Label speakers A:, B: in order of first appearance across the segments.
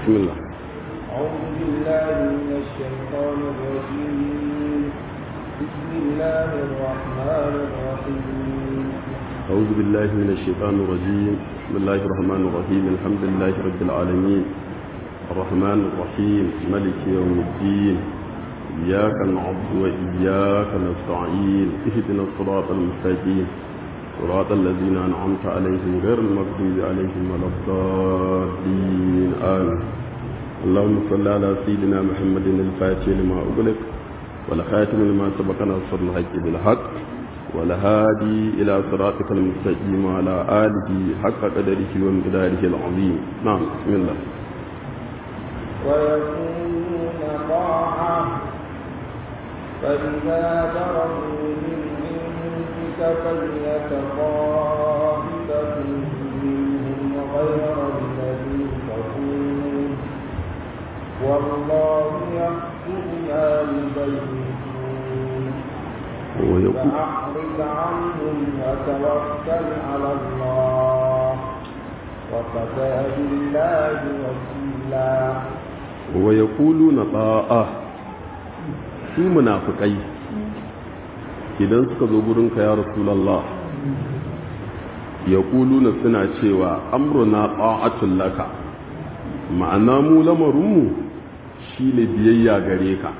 A: بسم الله
B: أعوذ بالله من الشيطان الرجيم بسم الله الرحمن الرحيم
A: أعوذ بالله من الشيطان الرجيم بسم الله الرحمن الرحيم الحمد لله رب العالمين الرحمن الرحيم ملك يوم الدين إياك نعبد وإياك نستعين اهدنا الصراط المستقيم صراط الذين أنعمت عليهم غير المغضوب عليهم ولا الضالين آمين اللهم صل على سيدنا محمد الفاتح لما أغلق والخاتم لما سبق نصر الحق بالحق والهادي إلى صراطك المستقيم وعلى آله حق قدره ومقداره العظيم نعم بسم الله
B: ويكونون طاعة فإذا برزوا من عندك فليت طائفة منهم غير الذي تقول والله يحكم ما يبيتون
A: ويقول
B: فأعرض عنهم وتوكل على الله وكفى بالله وكيلا
A: ويقولون طاعة su munafikai idan suka zo gurinka ya rasulallah ya na suna cewa amruna ta'atun laka ma'ana mu lamarinmu shi ne biyayya gare ka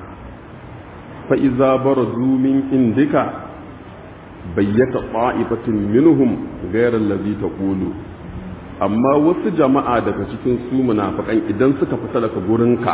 A: fa'iza bara min indika bayyata ta'ifatin minhum gairar lazi ta ƙulu amma wasu jama'a daga cikin su munafikan idan suka fita daga gurinka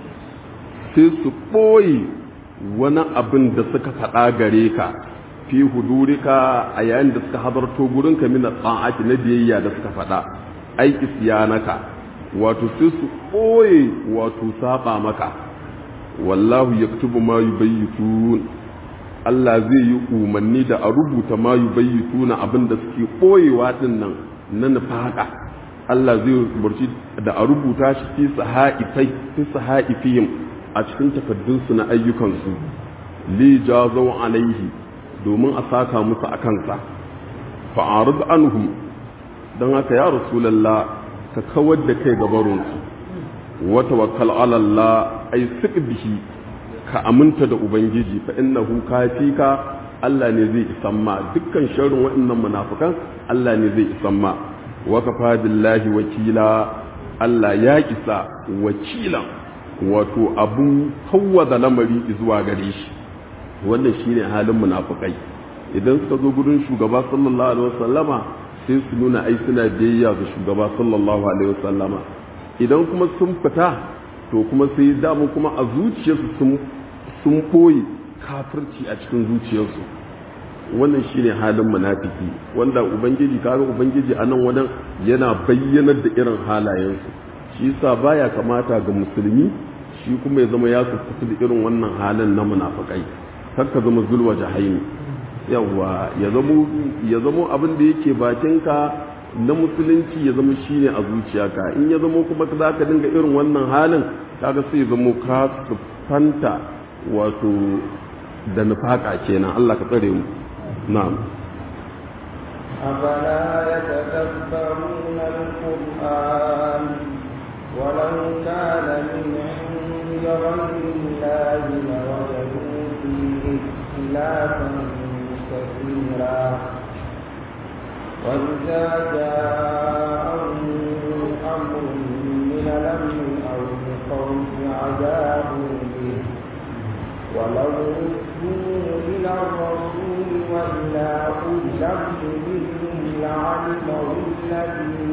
A: sai su ɓoye wani abin da suka faɗa gare ka fi hudurika a yayin da suka hadarto gurinka mina tsa'ati na biyayya da suka faɗa ai isyanaka wato sai su ɓoye wato saba maka wallahu yaktubu ma yubayyitun Allah zai yi umarni da a rubuta ma yubayyituna abin da suke ɓoyewa din nan na nufaka Allah zai umarci da a rubuta shi fi sahaifai fi sahaifihim a cikin takaddunsu na ayyukansu li jazau alaihi domin a saka musu a kansa fa'arid anhum don haka ya rasulallah ka kawar da kai gabarinsu wa tawakkal ala Allah ay bihi ka aminta da ubangiji fa innahu kafika Allah ne zai isan ma dukkan sharrin waɗannan munafikan Allah ne zai isan ma wa kafa billahi wakila Allah ya isa wakilan wato abun da lamari zuwa gare shi wannan shine halin munafikai idan suka zo gurin shugaba sallallahu alaihi wasallama sai su nuna ai suna biyayya ga shugaba sallallahu alaihi wasallama idan kuma sun fita to kuma sai damu kuma a zuciyarsu sun sun koyi kafirci a cikin zuciyarsu wannan shine halin munafiki wanda ubangiji kaga ubangiji a nan wadan yana bayyanar da irin halayensu shi yasa baya kamata ga musulmi shi kuma ya zama ya sassafi da irin wannan halin na munafikai kar ka zama zulwa jahaimi yawa ya zamo ya zamo abin da yake bakinka na musulunci ya zama shine a zuciyarka in ya zamo kuma za ka dinga irin wannan halin kaga sai ya zamo ka fanta wato da nufaka kenan Allah ka tsare mu na'am
B: أفلا يتدبرون القرآن ولو كان من عند غير الله لوجدوا فيه اختلافا كثيرا وإذا جاءهم أمر من الأمن أو الخوف عذابوا به ولو ردوا إلى الرسول وإلى أولي الأمر منهم لعلمه الذين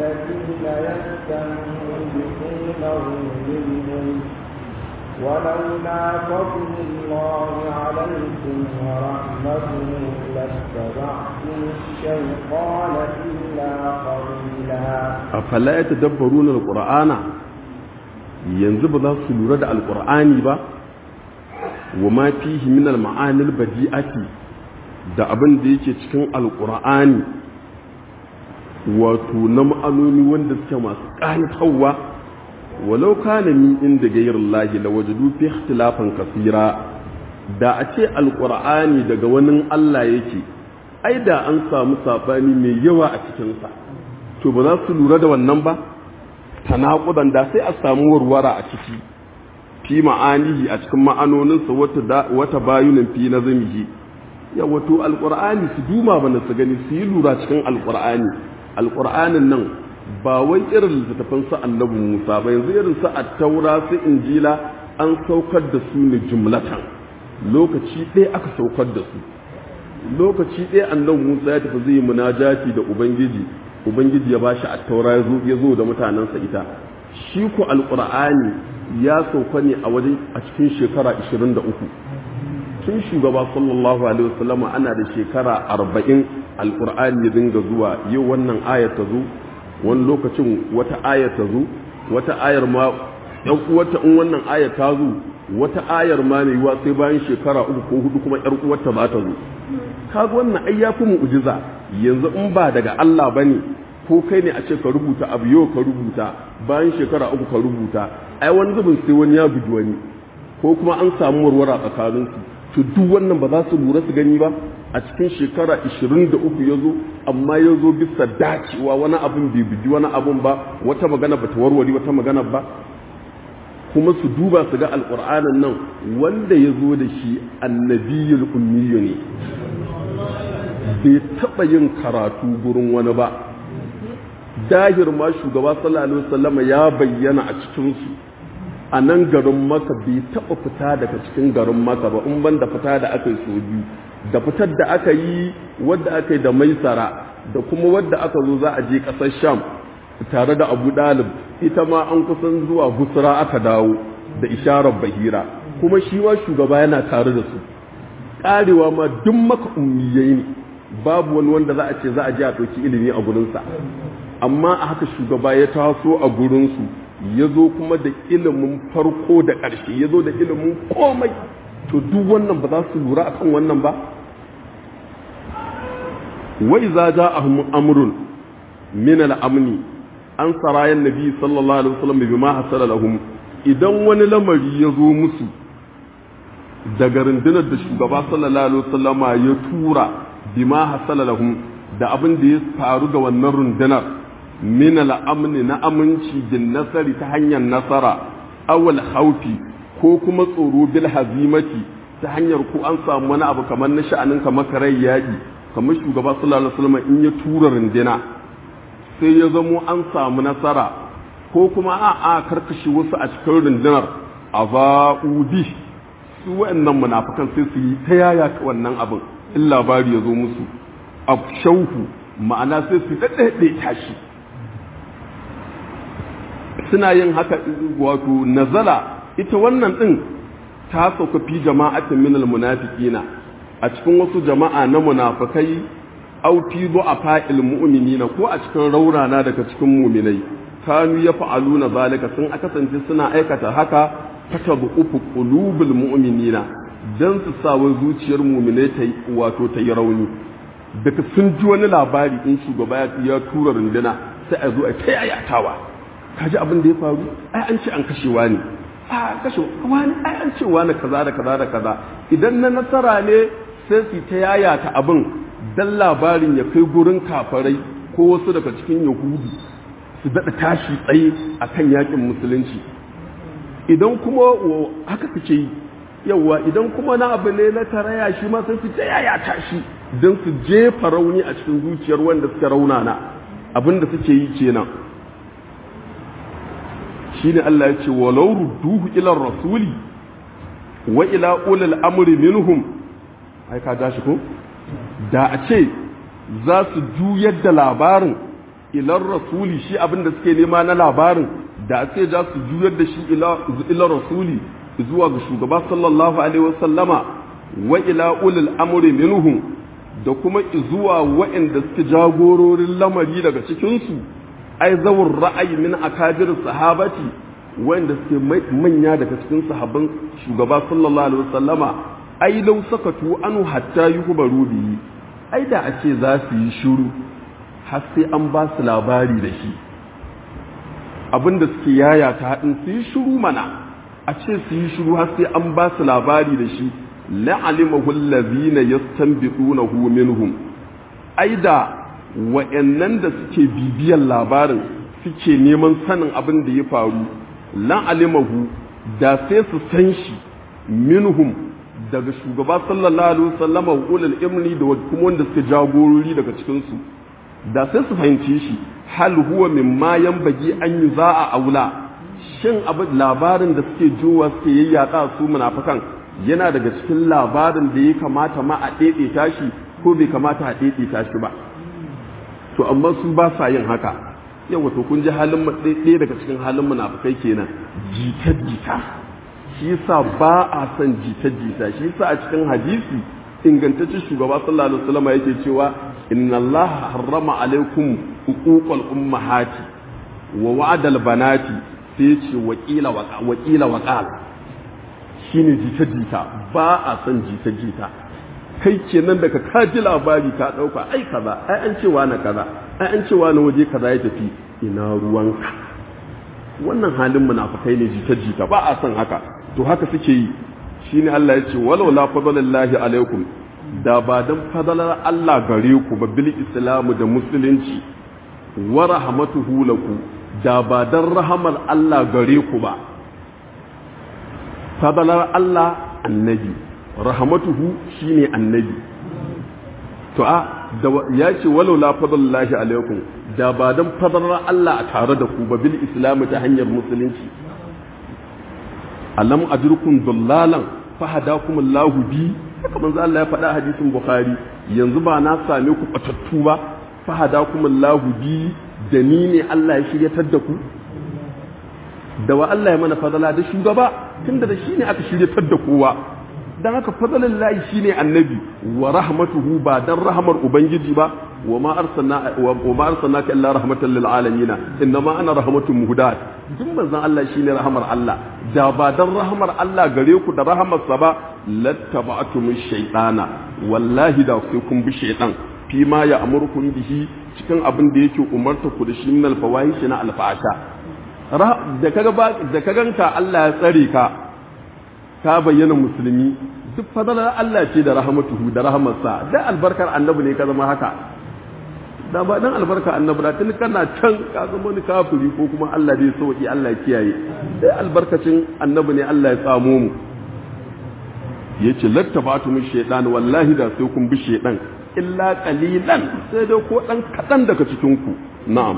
B: يستنبطونه منهم ولولا فضل الله عليكم ورحمته لاتبعتم الشيطان إلا قليلا
A: afala ya tadabbaruna alqur'ana yanzu ba za su lura da alqur'ani ba wa ma fihi min alma'anil badi'ati da abin da yake cikin alqur'ani wato na ma'anoni wanda suke masu ƙayatarwa walau kana min inda gairullahi la wajadu fi ikhtilafan kasira da a ce alqur'ani daga wani Allah yake ai da an samu sabani mai yawa a cikinsa to ba za su lura da wannan ba tanaqudan da sai a samu warwara a ciki fi ma'anihi a cikin ma'anoninsa wata wata bayunin fi nazmihi ya wato alqur'ani su duma bana su gani su yi lura cikin alqur'ani alqur'anin nan ba wai irin littattafan su annabi Musa ba yanzu irin su at-taura su injila an saukar da su ne jumlatan lokaci ɗaya aka saukar da su lokaci ɗaya annabi Musa ya tafi zai yi munajati da ubangiji ubangiji ya bashi at-taura ya zo da mutanensa ita shi ko alqur'ani ya sauka ne a wajen a cikin shekara 23 tun shugaba sallallahu alaihi wasallama ana da shekara 40 alqur'ani ya dinga zuwa yau wannan ayar ta zo wani lokacin wata ayar ta zo wata ayar ma ɗan uwarta in wannan ayar ta zo wata ayar ma mai yiwa sai bayan shekara uku ko hudu kuma ƴar uwarta ba ta zo kaga wannan ai yafi mu'jiza yanzu in ba daga Allah bane ko kai ne a ce ka rubuta abu yau ka rubuta bayan shekara uku ka rubuta ai wani zubin sai wani ya bugi wani ko kuma an samu warwara tsakanin su to duk wannan ba za su lura su gani ba a cikin shekara 23 ya zo amma ya zo bisa dacewa wani abin bai bugi wani abin ba wata magana ba ta warware wata magana ba kuma su duba su ga alƙur'anin nan wanda ya zo da shi annabiyul ummiyu ne bai taɓa yin karatu gurin wani ba dahir ma shugaba sallallahu alaihi wasallam ya bayyana a cikin su a nan garin maka bai taɓa fita daga cikin garin maka ba in ban da fita da aka yi so biyu da fitar da aka yi wadda aka yi da maisara da kuma wadda aka zo za a je ƙasar sham tare da abu ɗalib ita ma an kusan zuwa busra aka dawo da isharar bahira kuma shi ma shugaba yana tare da su ƙarewa ma duk maka ummiyai ne babu wani wanda za a ce za a je a ɗauki ilimi a gurinsa amma a haka shugaba ya taso a gurinsu ya zo kuma da ilimin farko da ƙarshe ya zo da ilimin komai to duk wannan ba za su lura akan wannan ba wai za ja amrun min al-amni an sarayan nabi sallallahu alaihi wasallam bima hasala lahum idan wani lamari ya zo musu daga rundunar da shugaba sallallahu alaihi wasallama ya tura bima hasala lahum da abin da ya faru ga wannan rundunar min al'amni na aminci bin nasari ta hanyar nasara awal haufi ko kuma tsoro bil hazimati ta hanyar ko an samu wani abu kamar na sha'anin kamar karai yaƙi kamar shugaba sallallahu alaihi wasallam in ya tura rundina sai ya zamo an samu nasara ko kuma a a karkashi wasu a cikin rundunar a ba'udi su wa'annan munafikan sai su yi ta yaya wannan abin in labari ya zo musu a shauhu ma'ana sai su daɗaɗe tashi suna yin haka wato nazala ita wannan ɗin ta sauka fi jama'atin minal munafiqina a cikin wasu jama'a na munafikai aw fi du'afa'il mu'minina ko a cikin raurana daga cikin mu'minai kanu yaf'aluna zalika sun kasance suna aikata haka fatabu ufu qulubul mu'minina dan su sa wa zuciyar mu'minai ta wato ta yi rauni daga sun ji wani labari in shugaba ya tura runduna sai a zo a ta yayatawa kaji abin da ya faru ai an ce an kashe wani a kashe wani ai an ce wani kaza da kaza da kaza idan na nasara ne sai su ta yayata abin dan labarin ya kai gurin kafarai ko wasu daga cikin yahudu su daɗa tashi tsaye a kan yakin musulunci idan kuma haka suke yi yawa idan kuma na abu ne na taraya shi ma sai su ta yayata shi don su jefa rauni a cikin zuciyar wanda suka raunana abin da suke yi kenan shine Allah ya ce walau rudduhu ila rasuli wa ila ulil amri minhum ai ka dashi ko da a ce za su juyar da labarin ilar rasuli shi abin da suke nema na labarin da a ce za su juyar da shi ila rasuli zuwa ga shugaba sallallahu alaihi wasallama wa ila ulil amri minhum da kuma zuwa waɗanda suke jagororin lamari daga cikinsu ai zawur ra'ayi min akabir sahabati wanda suke manya daga cikin sahabban shugaba sallallahu alaihi wasallama ai law sakatu anu hatta yuhbaru bihi ai da a ce za su yi shiru har sai an ba su labari da shi abinda suke yaya ta haɗin su yi shiru mana a ce su yi shiru har sai an ba su labari da shi la'alimahu allazina yastanbiqunahu minhum ai da wa'annan da suke bibiyan labarin suke neman sanin abin da ya faru lan alimahu da sai su san shi minhum daga shugaba sallallahu alaihi wasallam wa ulul imni da kuma wanda suke jagorori daga cikin su da sai su fahimci shi hal huwa mimma yanbagi an yuza'a aula shin abin labarin da suke jowa suke yayyaka su munafikan yana daga cikin labarin da ya kamata ma a daidaita shi ko bai kamata a daidaita shi ba to amma su ba sa yin haka yawa to kun ji halin ɗaya daga cikin halin munafikai kenan jita-jita shi yasa ba a son jita-jita shi yasa a cikin hadisi ingantaccen shugaba sallallahu alaihi wasallam yake cewa inna allaha harrama alaikum uquqal ummahati wa wa'dal banati sai ya ce wakila wakila waqal shine jita-jita ba a son jita-jita kai kenan daga ka ji labari ka dauka ai kaza ai an cewa na kaza ai an cewa na waje kaza ya tafi ina ruwanka wannan halin munafikai ne jita-jita ba a son haka to haka suke yi shine Allah ya ce walau la fadlallahi alaikum da ba dan fadalar Allah gare ku ba bil islamu da musulunci wa rahmatuhu laku da ba dan rahamar Allah gare ku ba fadalar Allah annabi rahmatuhu shine annabi to a da ya ce walau la fadlallahi alaikum da ba dan fadalar Allah a tare da ku ba bil islamu ta hanyar musulunci alam ajrukum dullalan fahadakum Allahu bi haka manzo Allah ya faɗa hadisin Bukhari yanzu ba na same ku batattu ba fahadakum Allahu bi da ni ne Allah ya shiryatar da ku da wa Allah ya mana fadala da shugaba tunda da shi ne aka shiryatar da kowa dan haka fadalan lahi shine annabi wa rahmatuhu ba dan rahmar ubangiji ba wa ma arsalna wa ma arsalnaka illa rahmatan lil alamin innama ana rahmatun muhdat duk manzon Allah shine rahmar Allah da ba dan rahmar Allah gare ku da rahmar sa ba lattaba'tum shaytana wallahi da sai kun bi shaytan fi ma ya amurkum bihi cikin abin da yake umarta ku da shi min al fawahish na al fa'asha da kaga da kaganka Allah ya tsare ka ka bayyana musulmi duk fadalar Allah ce da rahmatuhu da rahmarsa da albarkar annabi ne ka zama haka da ba dan albarka annabi da tun kana can ka zama wani kafiri ko kuma Allah dai sauki Allah kiyaye dai albarkacin annabi ne Allah ya tsamo mu yace lattabatu min shaytan wallahi da sai kun bi shaytan illa qalilan sai dai ko dan kadan daga cikin ku na'am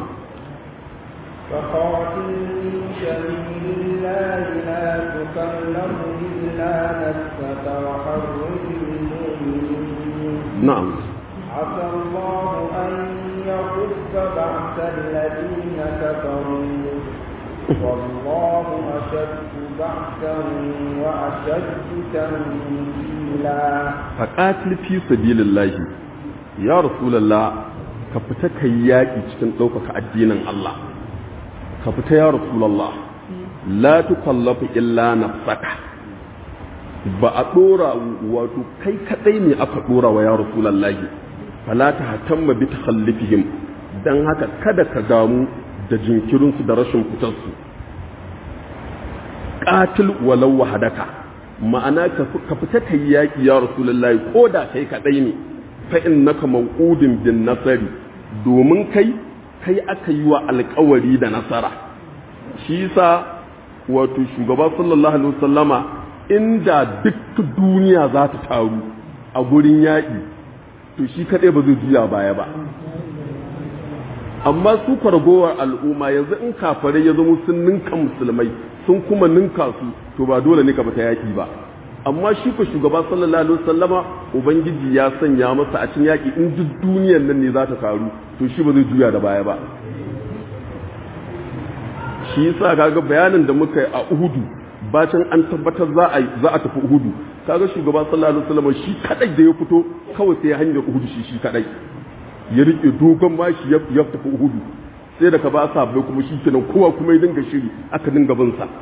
B: فقاتل في سبيل الله لا تكلف إلا نفسك وحرج المؤمنين
A: نعم
B: عسى الله أن يكف بأس الذين كفروا والله أشد بأسا وأشد تنزيلا
A: فقاتل في سبيل الله يا رسول الله ka fita ka yi yaƙi cikin ɗaukaka addinin Allah ka fita ya rasulallah la tukallafu illa nafsaka ba a dora wato kai kadai ne aka dora wa ya rasulallah fala ta hatamma bi takhallifihim dan haka kada ka damu da jinkirin su da rashin fitar su qatil walau wahadaka ma'ana ka fita kai yaki ya rasulallah ko da kai kadai ne fa innaka mawqudun bin nasari domin kai kai aka yi wa alkawari da nasara shi yasa wato shugaba sallallahu alaihi wasallama inda duk duniya za ta taru a gurin yaƙi to shi kaɗai ba zai juya baya ba amma su kwargowar al'umma yanzu in kafare ya zama sun ninka musulmai sun kuma ninka su to ba dole ne ka fita yaƙi ba amma shi ko shugaba sallallahu alaihi wasallama ubangiji ya sanya masa a cikin yaƙi in duk duniyar nan ne za ta taru to shi ba zai juya da baya ba shi yasa kaga bayanin da muka yi a Uhudu bacin an tabbatar za a za a tafi Uhudu kaga shugaba sallallahu alaihi wasallam shi kadai da ya fito kawai sai hanyar Uhudu shi shi kadai ya rike dogon mashi ya ya tafi Uhudu sai da ka ba sa bai kuma shi kenan kowa kuma ya dinga shiri aka dinga bin sa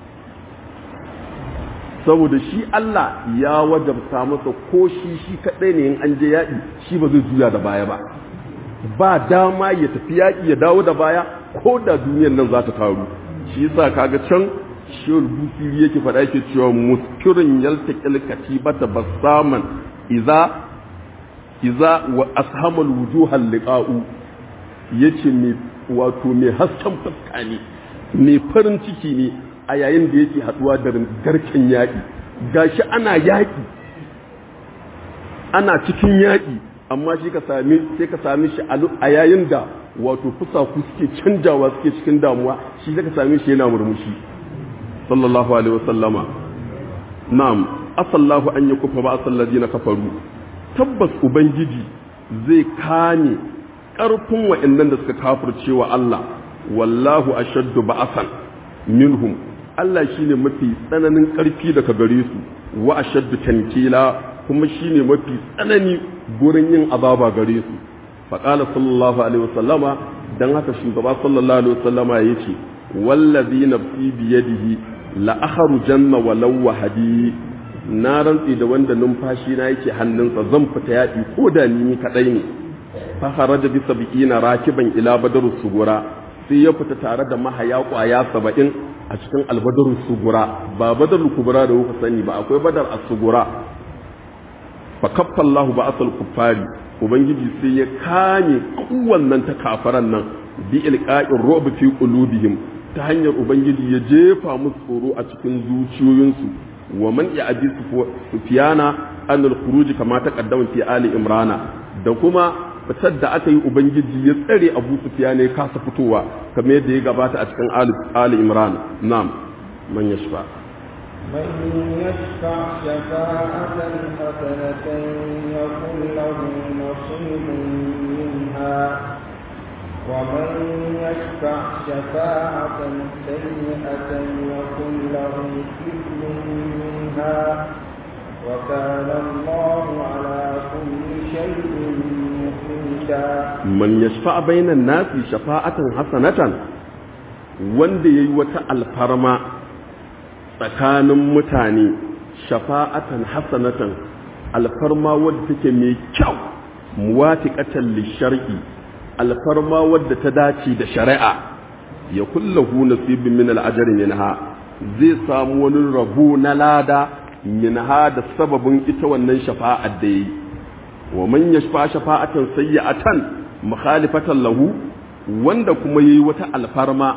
A: saboda shi Allah ya wajabta masa ko shi shi kadai ne in an je yaƙi shi ba zai juya da baya ba ba dama ya tafi yaƙi ya dawo da baya ko da duniyar nan za ta taru shi yasa kaga can shehul busiri yake faɗa yake cewa muskirin yaltaqil katibata basaman idza idza wa ashamal wujuhal liqa'u yace mai wato mai hasken fuska ne mai farin ciki ne a yayin da yake haduwa da garken yaƙi gashi ana yaƙi ana cikin yaƙi amma shi ka sami sai ka sami shi a yayin da wato fusaku suke canjawa suke cikin damuwa shi ka sami shi yana murmushi sallallahu alaihi wasallama na'am asallahu an yakufa ba asal ladina kafaru tabbas ubangiji zai kame ƙarfin wa'annan da suka kafirce wa Allah wallahu ashaddu ba'asan minhum Allah shine mafi tsananin ƙarfi daga gare su wa ashaddu tankila kuma shine mafi tsanani gurin yin azaba gare su faqala sallallahu alaihi wasallama dan haka shugaba sallallahu alaihi wasallama yace wallazi nafsi biyadihi la akhrujanna walau wahadi na rantsi da wanda numfashi na yake hannunsa zan fita yaƙi ko da ni kadai ne fa kharaja bi sab'ina rakiban ila badar sugura sai ya fita tare da mahaya kwaya saba'in a cikin albadar sugura ba badar kubura da kuka sani ba akwai badar as-sugura fa kaffa Allahu ba asal kuffari ubangiji sai ya kame kowannan ta kafaran nan bi ilqa'ir ru'b fi qulubihim ta hanyar ubangiji ya jefa musu tsoro a cikin zuciyoyinsu wa man ya'di sufyana an al-khuruj kama taqaddama fi ali imrana da kuma fitar da aka yi ubangiji ya tsare abu sufyan ya kasa fitowa kamar yadda ya gabata a cikin ali imran na'am man yashfa
B: من يشفع شفاعة حسنة يكن له نصيب منها ومن يشفع شفاعة سيئة يكن له كفل منها وكان الله على كل شيء مقيتا
A: من يشفع بين الناس شفاعة حسنة wanda ya yi wata alfarma tsakanin mutane shafa'atan hasanatan alfarma wadda take mai kyau muwatiqatan lishar'i alfarma wadda ta dace da shari'a ya kullahu nasibin min al'ajr minha zai samu wani rabo na lada minha da sababin ita wannan shafa'ar da yi wa man yashfa shafa'atan sayyi'atan mukhalifatan lahu wanda kuma yayi wata alfarma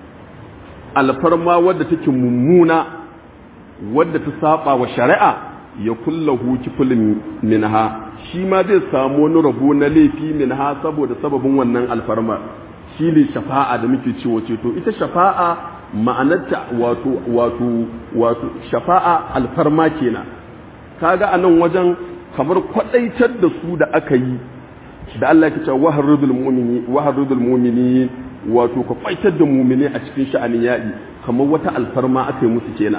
A: alfarma wadda take mummuna wadda ta saba wa shari'a ya kullahu kifulin minha shi ma zai samu wani rabo na laifi minha saboda sababin wannan alfarma shi ne shafa'a da muke cewa ceto ita shafa'a ma'anarta wato wato wato shafa'a alfarma kenan kaga anan wajen kamar kwadaitar da su da aka yi da Allah ya ce waharudul mu'mini waharudul mu'mini wato ka kwaitar da mu'mini a cikin sha'anin yaɗi kamar wata alfarma aka yi musu kenan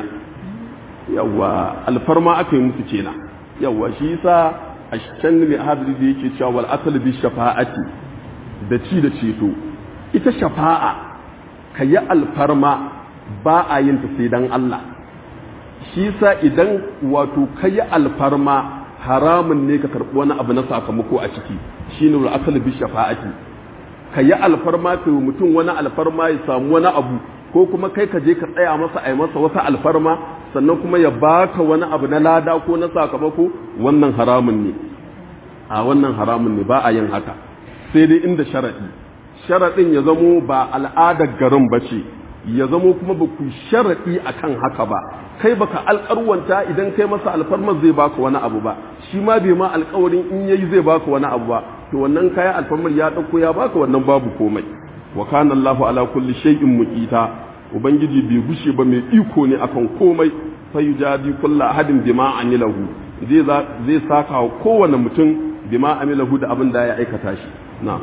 A: yawa alfarma aka yi musu kenan yawa shi yasa a can ne hadiri da yake cewa wal asal bi shafa'ati da ci da ceto ita shafa'a ka yi alfarma ba a yin ta sai dan Allah shi yasa idan wato ka yi alfarma haramun ne ka karɓi wani abu na sakamako a ciki shine wal asal bi shafa'ati ka yi alfarma ka yi mutum wani alfarma ya samu wani abu ko kuma kai ka je ka tsaya masa a yi masa wata alfarma sannan kuma ya baka wani abu na lada ko na sakamako wannan haramun ne a wannan haramun ne ba a yin haka sai dai inda sharaɗi sharaɗin ya zamo ba al'adar garin ba ce ya zamo kuma ba ku sharaɗi a kan haka ba kai baka alƙarwanta idan kai masa alfarmar zai baka wani abu ba shi ma bai ma alƙawarin in yayi zai baka wani abu ba to wannan kayan alfarmar ya ɗauko ya baka wannan babu komai wa kana Allahu ala kulli shay'in muqita ubangiji bai gushe ba mai iko ne akan komai fa yujadi kullu ahadin bima amilahu zai zai saka wa kowane mutum bima amilahu da abin da ya aikata shi na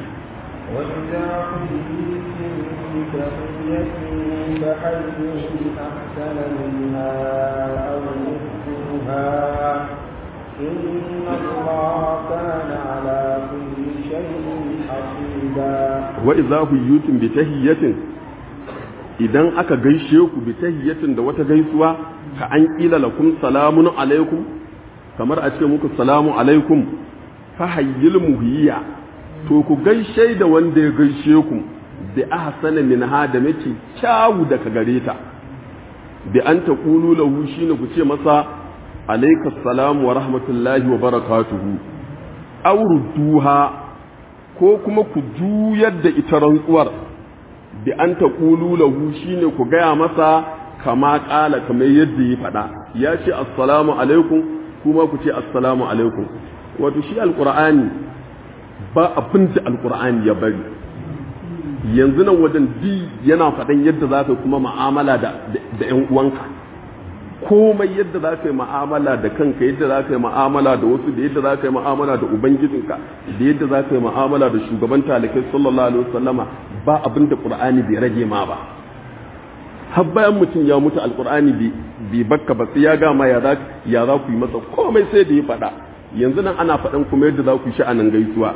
B: وإذا حييتم بتحية فحيوا أحسن منها أو ردوها إن الله كان على كل شيء حسيبا
A: wa idza huyitum bi tahiyyatin idan aka gaishe ku bi tahiyyatin da wata gaisuwa ka an kila lakum salamun alaikum kamar a ce muku salamu alaikum fa hayyil muhiya to ku gaishe da wanda ya gaishe ku bi ahsana minha da mace kyawu daga gare ta bi an taqulu lahu shine ku ce masa alaikas salam wa rahmatullahi wa barakatuhu aw rudduha ko kuma ku juyar da ita rantsuwar bi an ta ƙulu lahu shine ku gaya masa kama ƙala kamar yadda ya faɗa ya ce assalamu alaikum kuma ku ce assalamu alaikum wato shi alƙur'ani ba abin da alƙur'ani ya bari yanzu nan wajen bi yana faɗan yadda za ka kuma ma'amala da ‘yan uwanka komai yadda za ka yi ma'amala da kanka yadda za ka yi ma'amala da wasu da yadda za ka yi ma'amala da ubangijinka da yadda za ka yi ma'amala da shugaban talikai sallallahu alaihi wasallama ba abin da qur'ani bai rage ma ba har bayan mutum ya mutu alqur'ani bai bakka ba sai ya gama ya za ya za ku yi masa komai sai da ya faɗa yanzu nan ana faɗan kuma yadda za ku yi sha'anin gaisuwa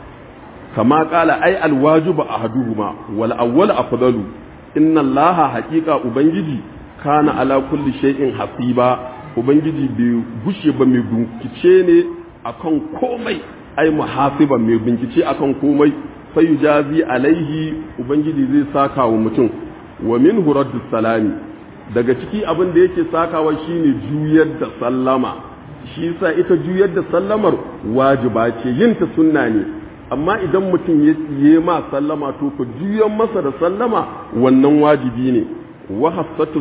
A: kama kala ai alwajibu ahaduhuma wal awwal afdalu inna allaha haqiqa ubangiji kana ala kulli shay'in hasiba ubangiji bai gushe ba mai bincike ne akan komai ai muhasiban mai bincike akan komai fayujazi alaihi ubangiji zai saka wa mutum wa min raddu salami daga ciki abin da yake sakawa shine juyar da sallama shi yasa ita juyar da sallamar wajiba ce yin ta sunna ne amma idan mutum ya yi ma sallama to ku juyan masa da sallama wannan wajibi ne wa hassatu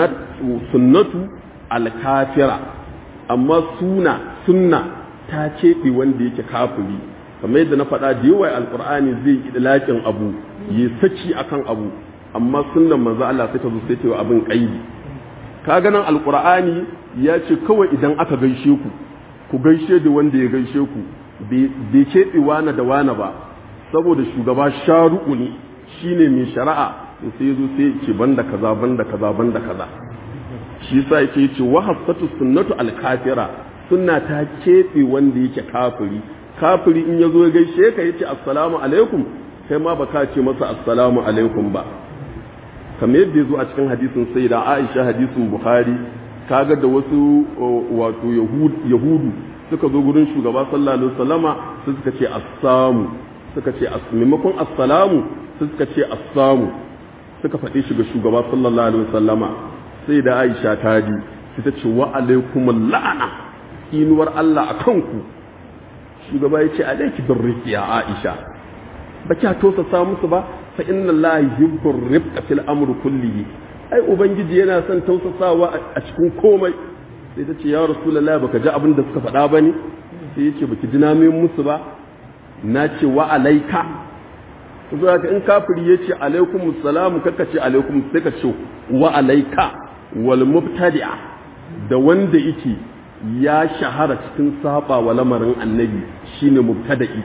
A: sunnatu alkafira amma suna sunna ta keɓe wanda yake kafiri kamar yadda na faɗa da yawa alƙur'ani zai yi idlaƙin abu ya saki akan abu amma sunnan manzo Allah sai ta zo sai ta yi abin ƙaidi ka ganin alƙur'ani ya ce kawai idan aka gaishe ku ku gaishe da wanda ya gaishe ku bai keɓe wana da wana ba saboda shugaba sharu'u ne shine mai shari'a sai ya zo sai ya ce banda kaza banda kaza banda kaza shi yasa yake yace wa hasatu sunnatu al-kafira sunna ta keɓe wanda yake kafiri kafiri in yazo ya gaishe ka yace assalamu alaikum kai ma baka ce masa assalamu alaikum ba kamar yadda yazo a cikin hadisin sayyida Aisha hadisin Bukhari kaga da wasu wato yahudu suka zo gurin shugaba sallallahu alaihi wasallama sai suka ce assamu suka ce maimakon assalamu sai suka ce assamu suka faɗi shi ga shugaba sallallahu alaihi wasallama sai da Aisha ta ji sai ta ce wa alaikumul la'ana inuwar Allah a kanku shugaba ya ce alaiki birriki ya Aisha ba kya tosa sa musu ba fa inna Allah yuhibbur rifqa fil amri kullihi ai ubangiji yana son tausasawa a cikin komai sai ta ce ya rasulullahi baka ji abin da suka faɗa bane sai ya ce baki ji na musu ba na ce wa alaika zuwa ka in kafiri ya ce alaikum salamu kaka ce alaikum sai ka ce wa alaika wal mubtadi'a da wanda yake ya shahara cikin saba wa lamarin annabi shine mubtada'i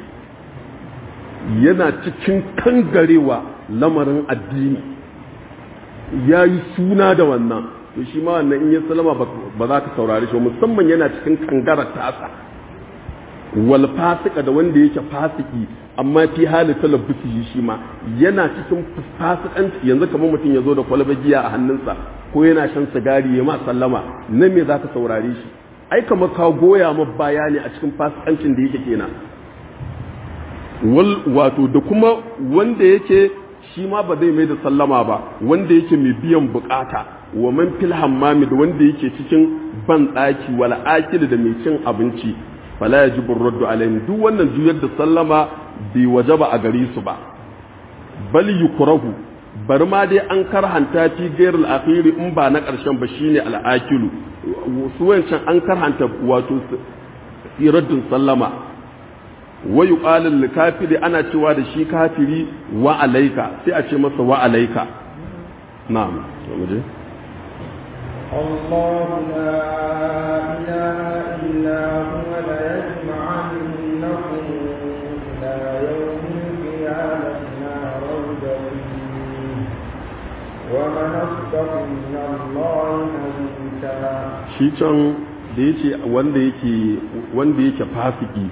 A: yana cikin kangarewa lamarin addini ya yi suna da wannan to shi ma wannan in ya salama ba za ka saurari shi musamman yana cikin kangarar tasa wal fasika da wanda yake fasiki amma fi hali talabbusi shi ma yana cikin fasikanci yanzu kamar mutum ya zo da kwalba giya a hannunsa ko yana shan sigari ya ma sallama na me za ka saurare shi ai kamar ka goya ma baya ne a cikin fasikancin da yake kenan wal wato da kuma wanda yake shi ma ba zai mai da sallama ba wanda yake mai biyan bukata wa man fil hammami da wanda yake cikin ban daki wal akil da mai cin abinci fala yajibu raddu alaihim duk wannan juyar da sallama bai wajaba a gare su ba bal yukrahu bar ma dai an karhanta fi gairul akhiri in ba na karshen ba shine al akilu su wancan an karhanta wato raddin sallama wa yuqalu lil kafiri ana cewa da shi kafiri wa alaika sai a ce masa wa alaika na'am muje
B: الله لا إله إلا هو ليجمعنكم إلى يوم القيامة لا ريب فيه ومن أصدق من الله حديثا
A: shi can da yace wanda yake wanda yake fasiki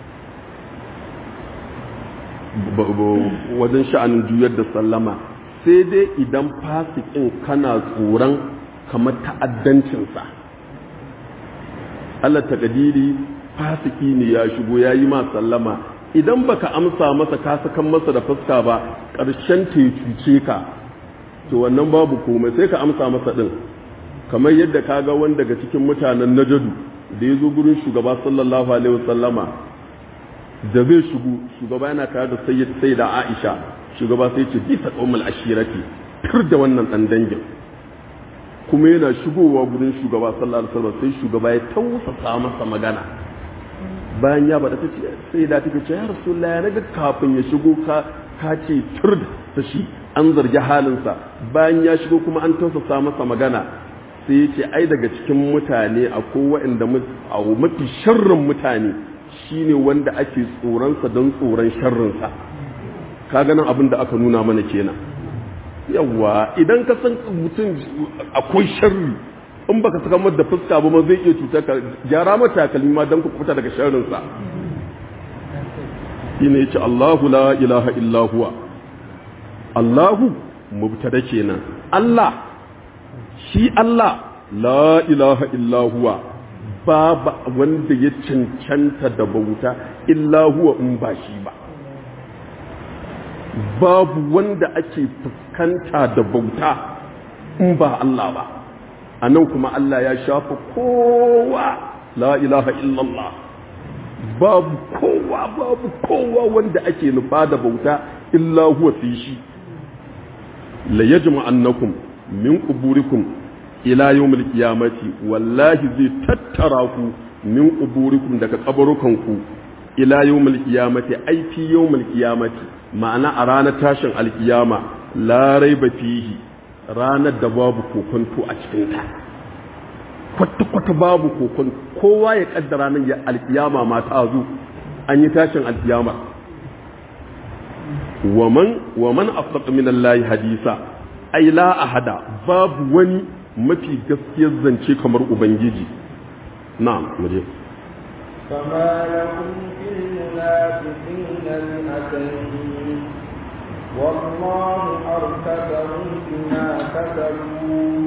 A: wajen sha'anin juyar da sallama sai dai idan fasikin kana tsoron kamar ta'addancinsa Allah takadiri fasiki ne ya shigo ya yi ma sallama idan baka amsa masa ka sakan masa da fuska ba ƙarshen ta cuce ka to wannan babu komai sai ka amsa masa ɗin kamar yadda ka ga wani daga cikin mutanen najadu da ya zo gurin shugaba sallallahu alaihi wasallama da zai shigo shugaba yana tare da sayyid sayyida Aisha shugaba sai ce bisa qaumul ashirati tur da wannan dan dangin kuma yana shigowa gurin shugaba sallallahu alaihi wasallam sai shugaba ya tausasa masa magana bayan ya bada tace sai da take ce ya rasulullahi naga kafin ya shigo ka ka ce tur da shi an zargi halinsa bayan ya shigo kuma an tausasa masa magana sai ya ce ai daga cikin mutane akwai waɗanda mafi sharrin mutane shine wanda ake tsoronsa don tsoron sharrinsa ka ganin abin da aka nuna mana kenan yawa idan ka san mutum akwai sharri in baka saka mata da fuska ba ma zai iya cuta ka gyara mata takalmi ma don ku fita daga sharrinsa shine yace Allahu la ilaha illa huwa Allahu mubtada kenan Allah shi Allah la ilaha illa huwa babu wanda ya cancanta da bauta illa huwa in ba shi ba babu wanda ake fuskanta da bauta in ba Allah ba a nan kuma Allah ya shafa kowa la ilaha illallah babu kowa babu kowa wanda ake nufa da bauta illa huwa fi shi la yajma annakum min quburikum ila yawmil qiyamati wallahi zai tattara ku min quburikum daga kabarukanku ila yawmil qiyamati ai fi yawmil qiyamati ma'ana a ranar tashin alkiyama la raiba fihi ranar da babu kokonto a cikin ta kwata kwata babu kokon kowa ya kaddara nan ya alkiyama ma ta zo an yi tashin alkiyama waman waman afdaq min Allah hadisa ai la ahada babu wani mafi gaskiyar zance kamar ubangiji na'am muje
B: فما لكم في المنافقين فئتين والله أركبهم بما كسبوا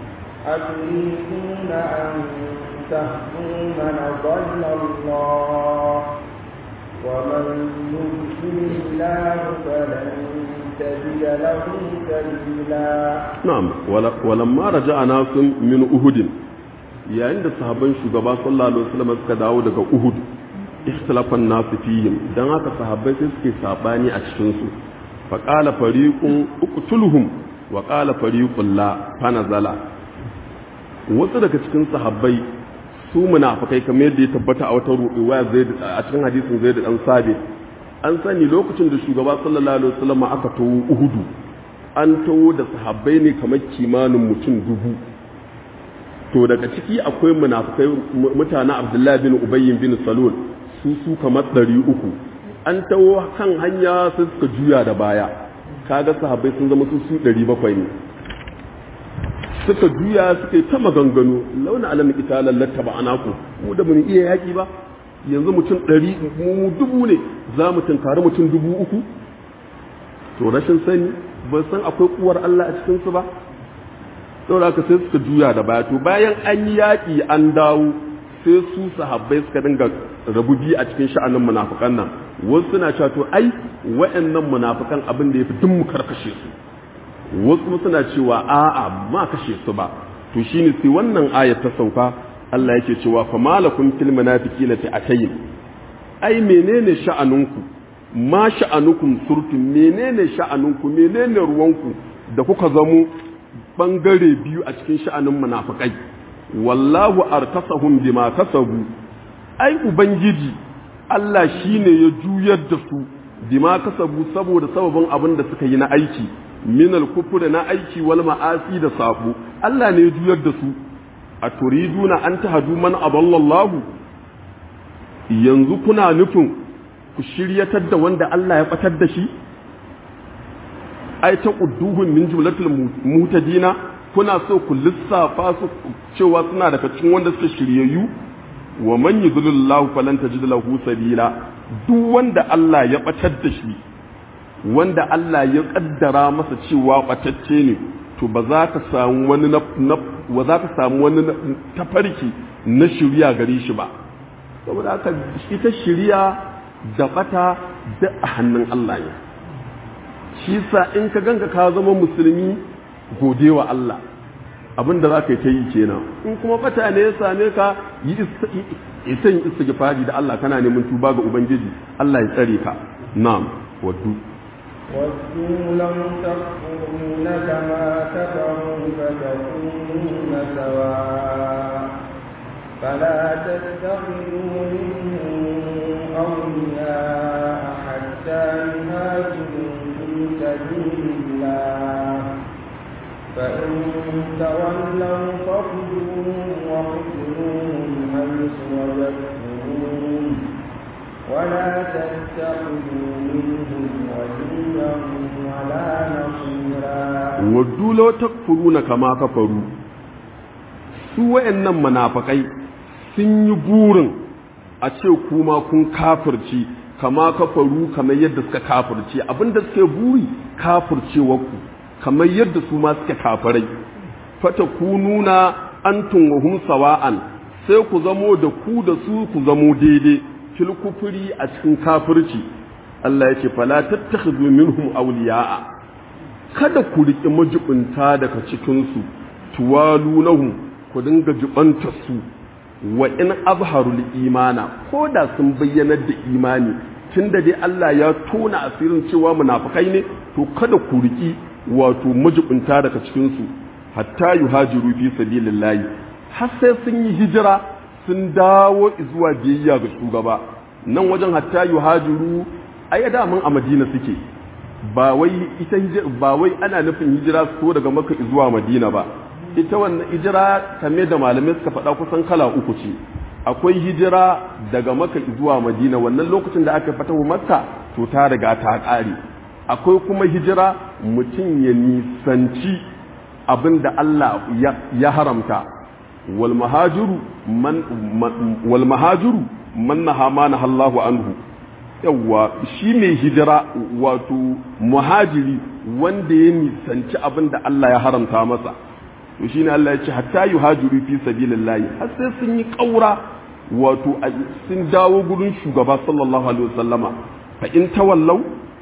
B: أتريدون أن تهدوا من ضل الله ومن يضلل الله فلن تجد له سبيلا
A: na'am walamma raja'a nasun min uhudin yayin da sahabban shugaba sallallahu alaihi wasallam suka dawo daga uhud ikhtilafan nasu fihim dan haka sahabbai sai suke sabani a cikin su fa qala fariqun uqtuluhum wa qala fariqun la fanazala wasu daga cikin sahabbai su munafikai kamar yadda ya tabbata a wata ruwaya zaid a cikin hadisin zaid dan sabit an sani lokacin da shugaba sallallahu alaihi wasallam aka tawo uhudu an tawo da sahabbai ne kamar kimanin mutum dubu to daga ciki akwai munafikai mutanen abdullahi bin ubayyin bin salul su su kamar ɗari uku an tawo kan hanya sai suka juya da baya kaga sahabbai sun zama su su ɗari bakwai ne suka juya suka yi ta maganganu launa alamin ita lallata ba ana ku mu da mun iya yaƙi ba yanzu mutum ɗari mu dubu ne za mu tunkari mutum dubu uku to rashin sani ba san akwai kuwar Allah a cikinsu ba saboda haka sai suka juya da baya to bayan an yi yaƙi an dawo sai su sahabbai suka dinga rabu biyu a cikin sha'anin munafukan nan wasu suna cewa to ai wa'annan munafukan abin da ya fi duk mu karkashe su wasu kuma suna cewa a'a ma kashe su ba to shine sai wannan ayat ta sauka Allah yake cewa fa malakum fil munafiqina fi atayn ai menene sha'anunku ma sha'anukum surtum menene sha'anunku menene ruwanku da kuka zamo bangare biyu a cikin sha'anin munafikai wallahu arkasahum bima kasabu ai ubangiji Allah shine ya juyar da su bima kasabu saboda sababin abin da suka yi na aiki minal kufur na aiki wal ma'asi da sabu Allah ne ya juyar da su a turiduna an tahadu man aballallahu yanzu kuna nufin ku shiryatar da wanda Allah ya batar da shi ai ta udduhun min jumlatul mutadina kuna so ku lissafa su cewa suna daga cikin wanda suka shiryayyu wa man yudlillahu falan tajid lahu sabila duk wanda Allah ya batar da shi wanda Allah ya kaddara masa cewa batacce ne to ba za ka samu wani na ba za ka samu wani tafarki na shirya gare shi ba saboda haka ita shirya da bata da a hannun Allah ne shi sa in ka ganka ka zama musulmi gode wa Allah abin da za ka yi ta yi kenan in kuma bata ne ya same ka yi isa yin istighfari da Allah kana neman tuba ga ubangiji Allah ya tsare ka na'am waddu
B: ودوا لو تكفرون كما كفروا فتكونون سواء فلا تتخذوا منهم أولياء حتى يهاجروا في سبيل الله فإن تولوا فخذوهم واقتلوهم حيث وجدتموهم ولا تتخذوا منهم وليا ولا نصيرا
A: waddu law takfuruna kama kafaru su wayannan munafikai sun yi burin a ce kuma kun kafirci kama kafaru kamar yadda suka kafirce abinda suke buri kafircewarku kamar yadda su ma suke kafirai fata ku nuna antum wa hum sawa'an sai ku zamo da ku da su ku zamo daidai fil kufuri a cikin kafirci Allah yake fala tattakhidhu minhum awliya'a kada ku riƙe majibinta daga cikin su tuwalu lahum ku dinga jibanta su wa in azharul imana ko da sun bayyanar da imani tunda dai Allah ya tona asirin cewa munafikai ne to kada ku riƙi wato majibinta daga cikin su hatta yuhajiru fi sabilillahi har sai sun yi hijira sun dawo zuwa biyayya ga shugaba nan wajen hatta yuhajiru ai da mun a Madina suke ba wai ita ba wai ana nufin hijira su daga Makka zuwa Madina ba ita wannan hijira kame da malamai suka faɗa kusan kala uku ce akwai hijira daga Makka zuwa Madina wannan lokacin da aka fatahu Makka to ta riga ta ƙare akwai kuma hijira mutum ya nisanci abin da Allah ya haramta wal mahajiru man wal mahajiru man naha ma Allahu anhu yawwa shi mai hijira wato muhajiri wanda ya nisanci abin da Allah ya haramta masa to shine Allah ya ce hatta yuhajiru fi sabilillahi har sai sun yi kaura wato sun dawo gurin shugaba sallallahu alaihi wasallama fa in tawallau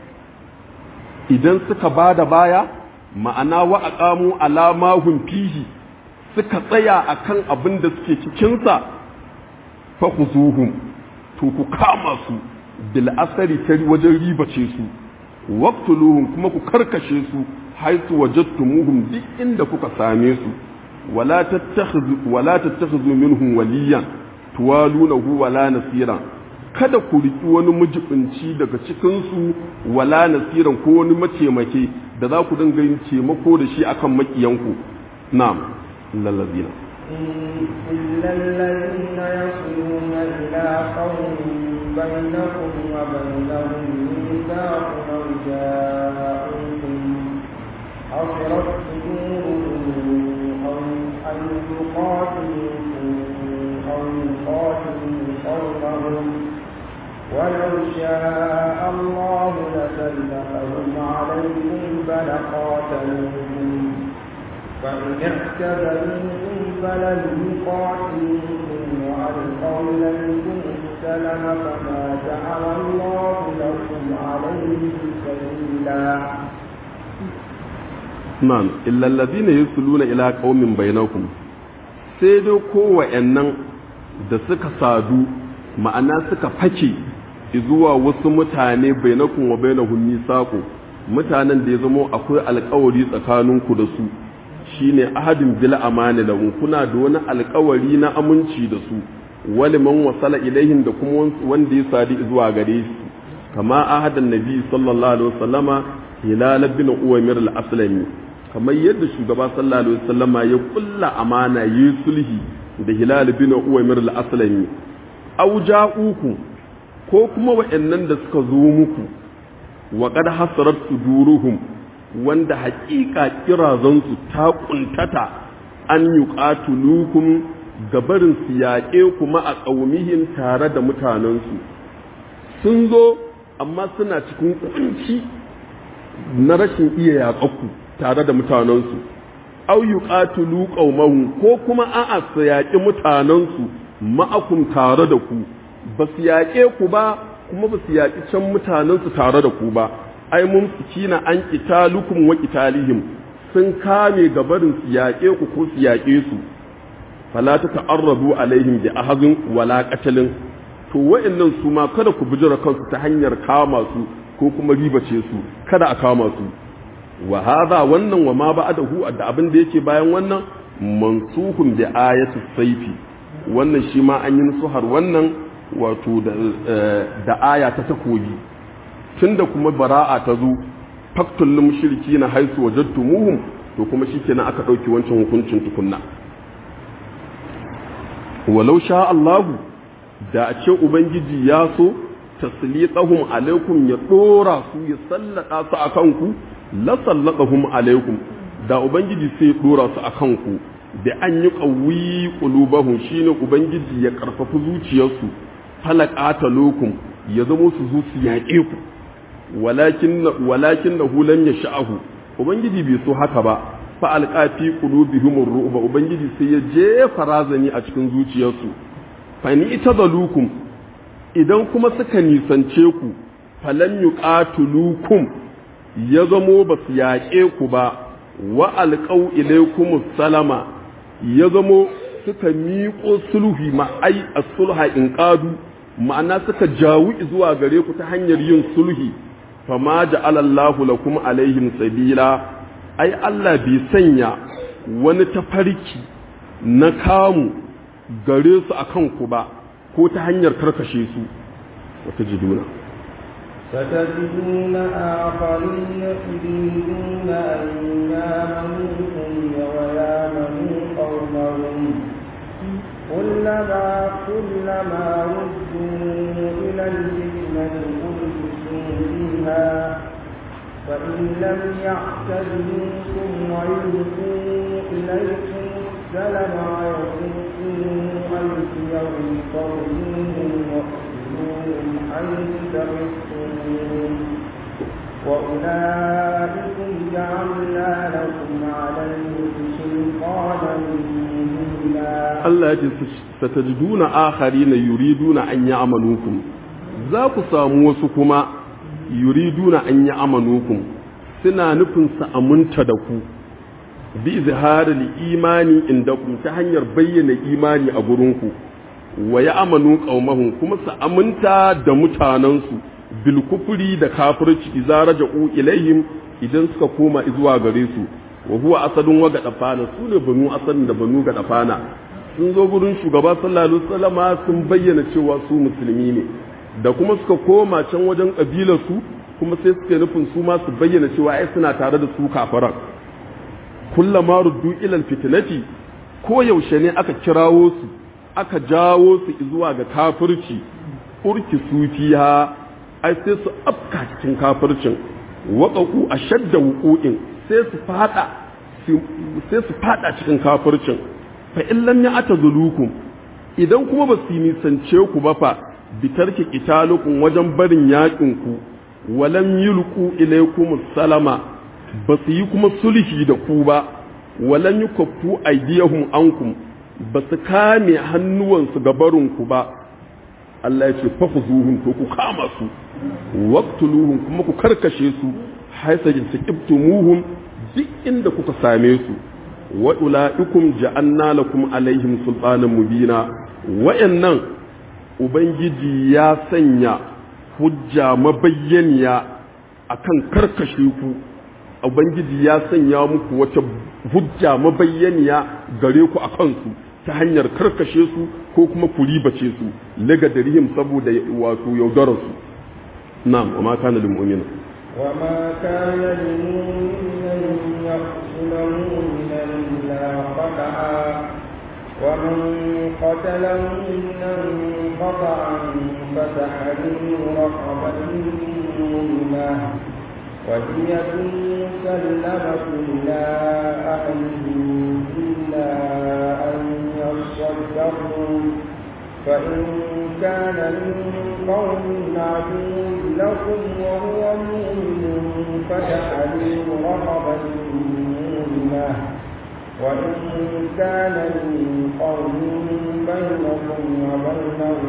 A: idan suka bada baya ma'ana wa aqamu ala ma hum fihi suka tsaya akan abin da suke cikin sa fa khuzuhum to ku kama su bil asari ta wajen ribace su waqtuluhum kuma ku karkashe su haitu wajadtumuhum duk inda kuka same su wala tattakhidhu wala tattakhidhu minhum waliyan tuwalunahu wala nasiran kada ku riki wani mujibinci daga cikin su wala nasiran ko wani mataimake da za ku dinga yin taimako da shi akan makiyanku na'am lallazina
B: إلا الذين يصلون إلى قوم بينكم وبينهم ميثاق أو جاءوكم حصرت صدورهم أو أن يقاتلوكم أو يقاتلوا قومهم ولو شاء الله لسلطهم عليكم فلقاتلوكم فإن اعتذروكم فلن يقاتلوكم وألقوا إليكم السلم فما جعل الله لكم عليهم سبيلا
A: Na'am, illa allazina yusluna ila qaumin bainakum sai dai kowayennan da suka sadu ma'ana suka fake zuwa wasu mutane bainakum wa bainahum misaqu mutanen da ya zama akwai alƙawari tsakaninku da su shine ahadin bil amani lahum kuna da wani alƙawari na aminci da su wali man wasala ilaihim da kuma wanda ya sadi zuwa gare su kama ahadan nabi sallallahu alaihi wasallama hilal bin uwaymir al-aslami kamar yadda shugaba sallallahu alaihi wasallama ya kulla amana yi sulhi da hilal bin uwaymir al-aslami aw ja'uku ko kuma wa'annan da suka zo muku wa qad hasarat suduruhum wanda haƙiƙa kirazansu ta kuntata an yuqatulukum gabarin su yaƙe kuma a ƙaumihin tare da mutanensu sun zo amma suna cikin kunci na rashin iya yaƙaku tare da mutanensu au yuqatilu qaumahum ko kuma a'a su yaƙi mutanensu ma'akum tare da ku ba su yaƙe ku ba kuma ba su yaƙi can mutanensu tare da ku ba ai mun na an qitalukum wa qitalihim sun kame gabarin su yaƙe ku ko su yaƙe su fala ta ta'arradu alaihim bi ahadin wala qatalin to wa'annan su ma kada ku bijira kansu ta hanyar kama su ko kuma ribace su kada a kama su wa hadha wannan wa ma ba'dahu da abin da yake bayan wannan mansuhun bi ayatu saifi wannan shi ma an yi nusuhar wannan wato da aya ta takobi tunda kuma bara'a ta zo faktul mushriki na haisu wajadtumuhum to kuma shikenan aka dauki wancan hukuncin tukunna walau sha Allahu da a ce ubangiji ya so taslitahum alaikum ya dora su ya sallada su akan ku la sallatahum alaikum da ubangiji sai dora su akan ku da an yi qawi qulubahum shine ubangiji ya karfafa zuciyarsu falaqata lokum ya zamo su zuci yaƙe ku walakin walakin nahu lam yasha'ahu ubangiji bai so haka ba fa alqafi qulubihim ru'ba ubangiji sai ya jefa razani a cikin zuciyarsu fa ni itadalukum idan kuma suka nisance ku falan yuqatulukum ya zamo ba su yaƙe ku ba wa alqau ilaykum salama ya zamo suka miƙo sulhi ma ai as-sulha in qadu ma'ana suka jawu zuwa gare ku ta hanyar yin sulhi fama ja'ala Allahu lakum alaihim sabila ai Allah bai sanya wani tafarki na kamu gare su akan ku ba ko ta hanyar karkashe su wata jiduna
B: ستجدون آخرين يريدون أن يامنوكم ويامنوا قومهم كلما كلما ردوا إلى الفتنة ألبسوا فيها فإن لم يعتزلوكم ويلقوا إليكم السلم ويصدوا أيديهم فارجوهم واقتلوهم حيث تحسنون وأولئكم جعلنا لكم عليهم سلطانا
A: Allah ya ce satajiduna akharina yuriduna an ya'manukum za ku samu wasu kuma yuriduna an ya'manukum suna nufin su aminta da ku bi izharil imani indakum ta hanyar bayyana imani a gurinku wa ya'manu qaumahum kuma su aminta da mutanansu bil kufri da kafirci idza raja'u ilaihim idan suka koma zuwa gare su wa huwa asadun wa gadafana su ne banu asadun da banu gadafana sun zo gurin shugaba sallallahu alaihi wasallama sun bayyana cewa su musulmi ne da kuma suka koma can wajen kabilar su kuma sai suke nufin su ma su bayyana cewa ai suna tare da su kafaran kullama ruddu ilal fitnati ko yaushe ne aka kirawo su aka jawo su zuwa ga kafirci urki sufiya ai sai su afka cikin kafircin waƙaƙu a shadda wuƙo'in sai su fada sai su fada cikin kafircin fa in lam ya'tazulukum idan kuma ba su nisance ku ba fa bitarki qitalukum wajen barin yakin ku walam yulqu ilaykum salama ba su yi kuma sulhi da ku ba walam yukaffu aydiyahum ankum ba su kame hannuwansu ga barin ku ba Allah ya ce fafuzuhum to ku kama su waqtuluhum kuma ku karkashe su haisa taqibtumuhum duk inda kuka same su wa ulaikum ja'anna lakum alaihim sultanan mubina wayannan ubangiji ya sanya hujja mabayyaniya akan karkashe ku ubangiji ya sanya muku wata hujja mabayyaniya gare ku akan su ta hanyar karkashe su ko kuma ku ribace su laga darihim saboda wato yaudarar su na'am wa ma kana lil mu'mina
B: wa ma kana lil mu'mina yaqtulu mu'minan illa qata'a wa man qatala mu'minan qata'an fatahriru raqabatin mu'minah ودية مسلمة إلى أهله إلا أن يصدقوا فإن كان من قوم عدو لكم وهو مؤمن فتحرير رقبة مؤمنة وإن كان من قوم بينكم وبينهم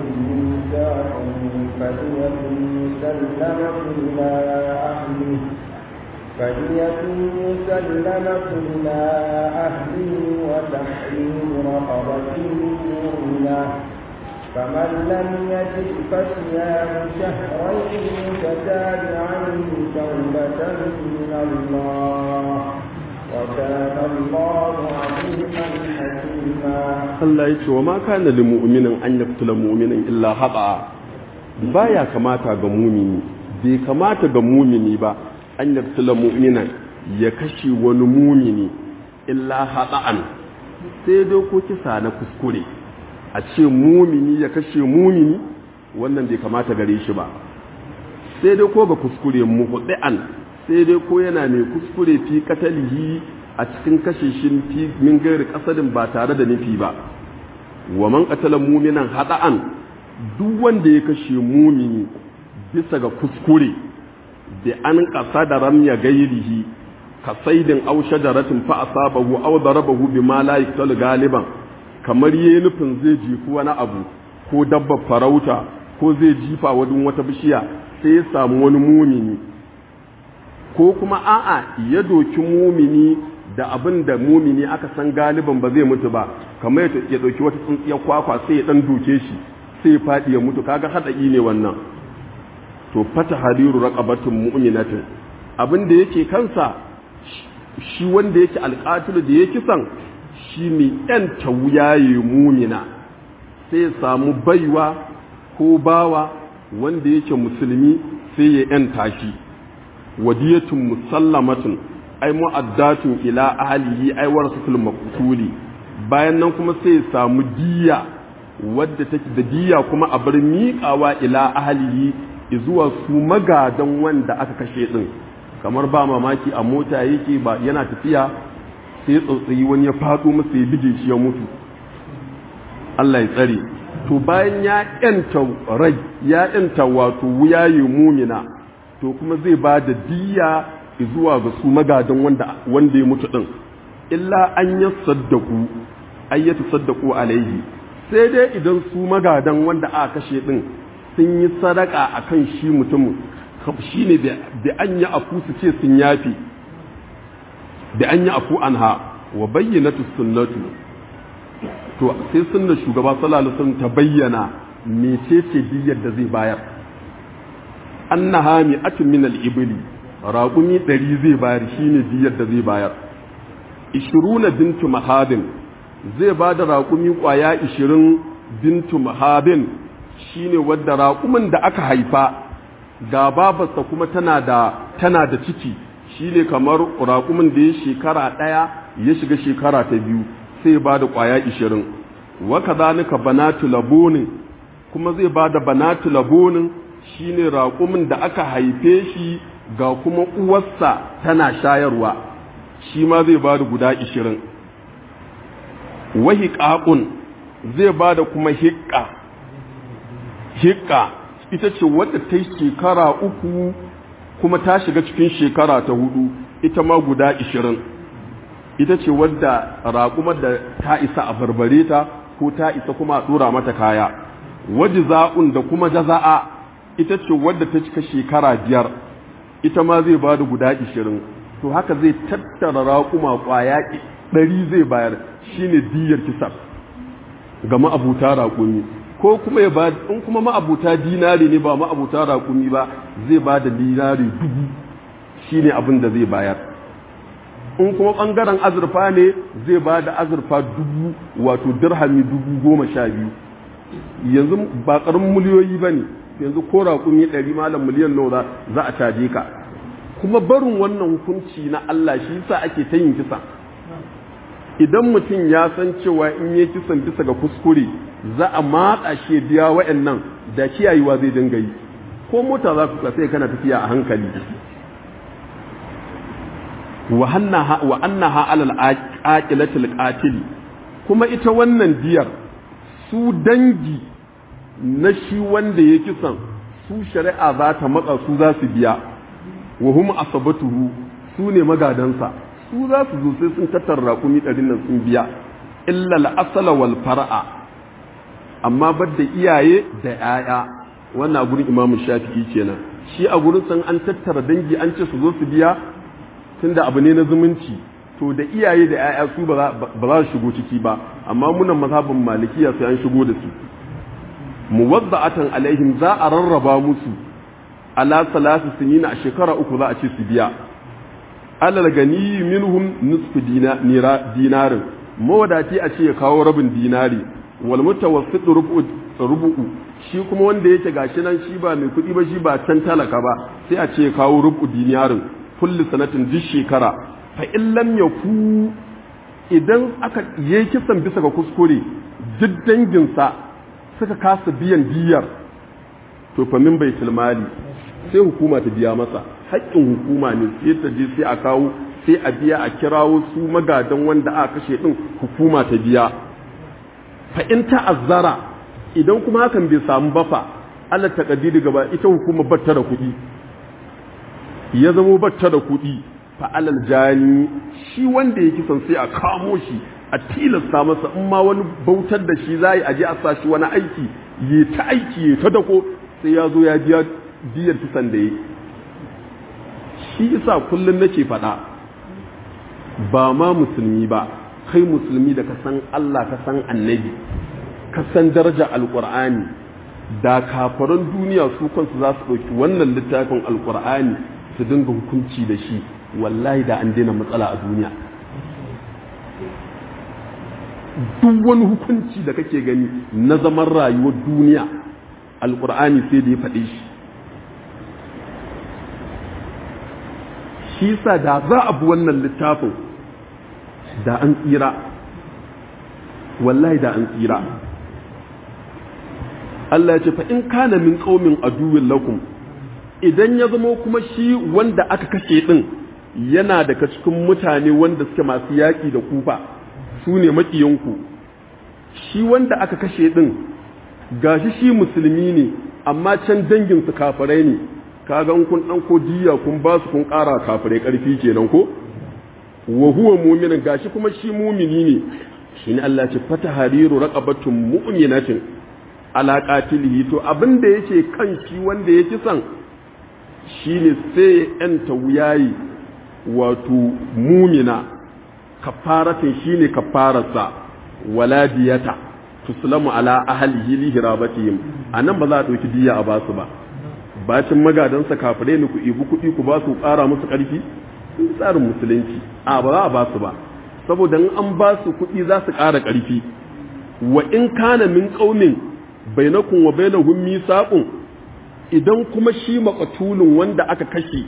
B: ميثاق فدية مسلمة إلى أهله فدية مسلمة إلى أهله وتحرير رقبة مؤمنة فمن لم يجد فصيام شهرين متتابعين توبة من الله وكان الله عليما حكيما
A: Allah ya ce wa ma kana lil mu'minin an yaqtula mu'minan illa haba baya kamata ga mumini bai kamata ga mumini ba an yaqtula mu'minan ya kashe wani mumini illa hada'an sai dai ko kisa na kuskure a ce mumini ya kashe mumini wannan bai kamata gare shi ba sai dai ko ga kuskure muhdi'an sai dai ko yana mai kuskure fi katalihi a cikin kashe shi fi min gairi kasadin ba tare da nufi ba wa man qatala mu'minan hada'an duk wanda ya kashe mumini bisa ga kuskure da an kasa da ramya gairihi ka saidin aw shajaratin fa asabahu aw darabahu bima la yaqtalu galiban kamar yayi nufin zai jifi wani abu ko dabbar farauta ko zai jifa wadin wata bishiya sai ya samu wani mumini ko kuma a'a ya doki mumini da abin da mumini aka san galiban ba zai mutu ba kamar ya ɗauki wata tsuntsiyar kwakwa sai ya ɗan doke shi sai ya faɗi ya mutu kaga haɗa'i ne wannan to fata hadiru raqabatun mu'minatin abin da yake kansa shi wanda yake alƙatilu da yake san shi ne ƴan tawuyaye mumina sai ya samu baiwa ko bawa wanda yake musulmi sai ya ƴan tashi wadiyatun musallamatun ai mu'addatun ila ahlihi ai warasatul maqtuli bayan nan kuma sai ya samu diya wadda take da diya kuma a bar miƙawa ila ahlihi zuwa su magadan wanda aka kashe din kamar ba mamaki a mota yake ba yana tafiya sai tsautsayi wani ya faɗo masa ya bige shi ya mutu Allah ya tsare to bayan ya yanta rai ya yanta wato wuyaye mumina to kuma zai ba da diya zuwa ga su magadan wanda wanda ya mutu din illa an ya saddaku ay ya tasaddaku alaihi sai dai idan su magadan wanda aka kashe din sun yi sadaka akan shi mutumin shine da an yi afu su ce sun yafi da an yi afu anha wa bayyanatu sunnatu to sai sunna shugaba sallallahu alaihi wasallam ta bayyana mecece diyyar da zai bayar annaha mi'atun min al-ibli raƙumi ɗari zai bayar shine diyar da zai bayar ishiruna bintu mahadin zai ba da raƙumi ƙwaya ishirin bintu mahadin shine wadda raƙumin da aka haifa ga babarsa kuma tana da tana da ciki shine kamar raƙumin da ya shekara ɗaya ya shiga shekara ta biyu sai ba da ƙwaya ishirin wa kadhalika banatu labonin kuma zai ba da banatu labonin shine raƙumin da aka haife shi ga kuma uwarsa tana shayarwa shi ma zai ba da guda ishirin wahi ƙaƙun zai ba da kuma hiƙa hiƙa ita ce wadda ta yi shekara uku kuma ta shiga cikin shekara ta hudu ita ma guda ishirin ita ce wadda raƙumar da ta isa a barbare ta ko ta isa kuma a ɗora mata kaya waji za'un da kuma jaza'a ita ce wadda ta cika shekara biyar ita ma zai ba da guda ishirin to haka zai tattara raƙuma ƙwaya ɗari zai bayar shine diyar kisar ga ma'abuta raƙumi ko kuma ya ba in kuma ma'abuta dinari ne ba ma'abuta raƙumi ba zai ba da dinari dubu shine abin da zai bayar in kuma ɓangaren azurfa ne zai ba da azurfa dubu wato dirhami dubu goma sha biyu yanzu ba ƙarin miliyoyi ba ne yanzu ko raƙumi ɗari malam miliyan nawa za a caje ka kuma barin wannan hukunci na Allah shi yasa ake ta yin kisa idan mutum ya san cewa in yi kisan bisa ga kuskure za a matsa shi biya wa'annan da kiyayewa zai dinga yi ko mota za ku sai kana tafiya a hankali wa annaha alal aqilatil qatil kuma ita wannan diyar su dangi na shi wanda ya kisan su shari'a za ta matsa su za su biya wa hum asabatuhu su ne magadansa su za su zo sai sun tattara raƙumi ɗarin nan sun biya illa al'asala wal far'a amma bar da iyaye da ‘ya'ya wannan a gurin imamu shafi'i kenan shi a gurin san an tattara dangi an ce su zo su biya tunda abu ne na zumunci to da iyaye da 'ya'ya su ba za su shigo ciki ba amma munan mazhabin malikiya sai an shigo da su muwadda'atan alaihim za a rarraba musu ala salasi sinina a shekara uku za a ce su biya alal gani minhum nisfu dinarin mawadaci a ce ya kawo rabin dinari wal mutawassit rubu'u shi kuma wanda yake gashi nan shi ba mai kuɗi ba shi ba can talaka ba sai a ce ya kawo rubu dinarin kulli sanatin duk shekara fa in lam yaku idan aka yi kisan bisa ga kuskure duk danginsa suka kasa biyan diyar to fa min baitul mali sai hukuma ta biya masa haƙƙin hukuma ne sai ta je sai a kawo sai a biya a kirawo su magadan wanda aka kashe din hukuma ta biya fa in ta'azzara idan kuma hakan bai samu ba fa Allah ta kadiri gaba ita hukuma batta da kuɗi ya zamo batta da kuɗi fa alal jani shi wanda ya kisan sai a kamo shi a tilasta masa in ma wani bautar da shi za a je a sa shi wani aiki ya ta aiki ya ta dako sai ya zo ya biya diyar kisan da ya shi isa kullum nake faɗa ba ma musulmi ba kai musulmi da ka san Allah ka san annabi ka san daraja alƙur'ani da kafaran duniya su kansu za su ɗauki wannan littafin alƙur'ani su dinga hukunci da shi wallahi da an daina matsala a duniya duk wani hukunci da kake gani na zaman rayuwar duniya alƙur'ani sai da ya faɗe shi shi sa da za a bi wannan littafin da an tsira wallahi da an tsira Allah ya ce fa in kana min qaumin aduwwin lakum idan ya zama kuma shi wanda aka kashe din yana daga cikin mutane wanda suke masu yaƙi da kufa su ne maƙiyanku shi wanda aka kashe din gashi shi musulmi ne amma can dangin su kafirai ne kaga kun dan ko diya kun ba su kun ƙara kafirai ƙarfi kenan ko wa huwa mu'minin gashi kuma shi mumini ne shine Allah ce fata hariru raqabatun mu'minatin ala qatilihi to abin da yake kan shi wanda ya kisan shine sai yanta wuyayi wato mumina kafaratin shine kafararsa wala diyata tuslamu ala ahlihi li hirabatihim anan ba za a dauki diya a basu ba bacin magadansa kafirai ne ku ibi kuɗi ku ba su ƙara musu ƙarfi tsarin musulunci a ba za a ba su ba saboda an ba su kuɗi za su ƙara ƙarfi wa in kana min ƙaunin bainakun wa bainahum misaqun idan kuma shi maqatulun wanda aka kashe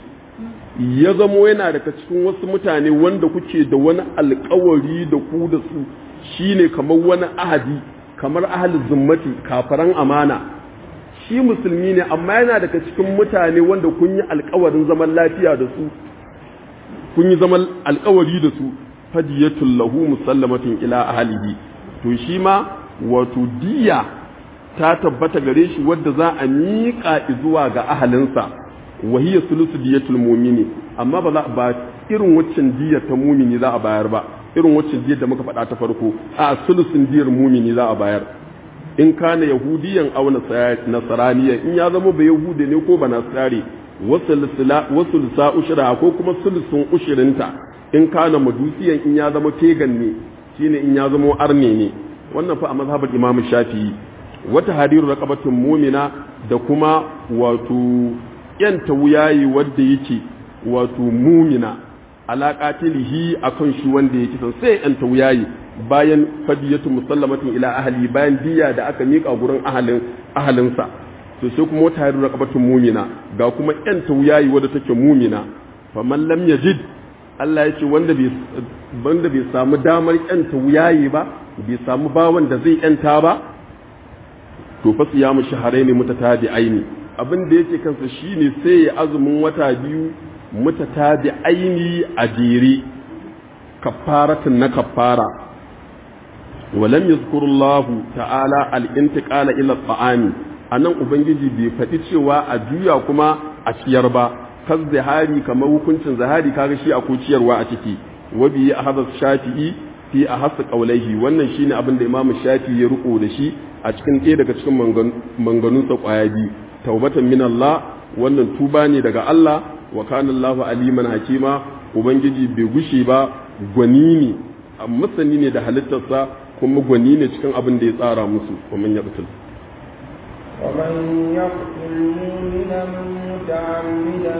A: ya zamo yana daga cikin wasu mutane wanda kuke da wani alƙawari da ku da su shine kamar wani ahadi kamar ahli zimmati kafaran amana shi musulmi ne amma yana daga cikin mutane wanda kun yi alƙawarin zaman lafiya da su kun yi zaman alkawari da su fadiyatul lahu musallamatin ila ahlihi to shi ma wato diya ta tabbata gare shi wadda za a miƙa zuwa ga ahalinsa wa hiya sulusu diyatul mu'mini amma ba za ba irin waccan diyar ta mumini za a bayar ba irin waccan diyar da muka faɗa ta farko a sulusun diyar mumini za a bayar in kana yahudiyan aw nasaraniyan in ya zama ba yahude ne ko ba nasari wasu lisa ushira ko kuma sulusun ushirinta in kana madusiyan in ya zama tegan ne shine in ya zama arne ne wannan fa a mazhabar imam shafi'i wata hadiru raqabatin mumina da kuma wato yanta wuyayi wanda yake wato mumina ala qatilihi akan shi wanda yake san sai yanta wuyayi bayan fadiyatu musallamatin ila ahli bayan diya da aka mika gurin ahalin ahalinsa to sai kuma wata hadiru raqabatin mumina ga kuma yanta wuyayi wanda take mumina faman lam yajid Allah ya ce wanda bai wanda bai samu damar yanta wuyayi ba bai samu bawan da zai yanta ba to fa siyamu shahrayn mutatabi'aini abin da yake kansa shine sai ya azumin wata biyu mutatabi'aini a jere kafaratun na kafara ولم يذكر الله تعالى الانتقال الى الطعام anan ubangiji bai faɗi cewa a juya kuma a ciyar ba kan zahari kamar hukuncin zahari kaga shi akwai ciyarwa a ciki wa bi ahadha shafi'i fi ahas qawlaihi wannan shine abin da imamu shafi'i ya riko da shi a cikin ɗaya daga cikin manganun sa kwaya biyu taubatan min Allah wannan tuba ne daga Allah wa kana Allahu aliman hakima ubangiji bai gushe ba gwani ne masani ne da halittarsa kuma gwani ne cikin abin da ya tsara musu kuma ya batul
B: ومن يقتل مؤمنا متعمدا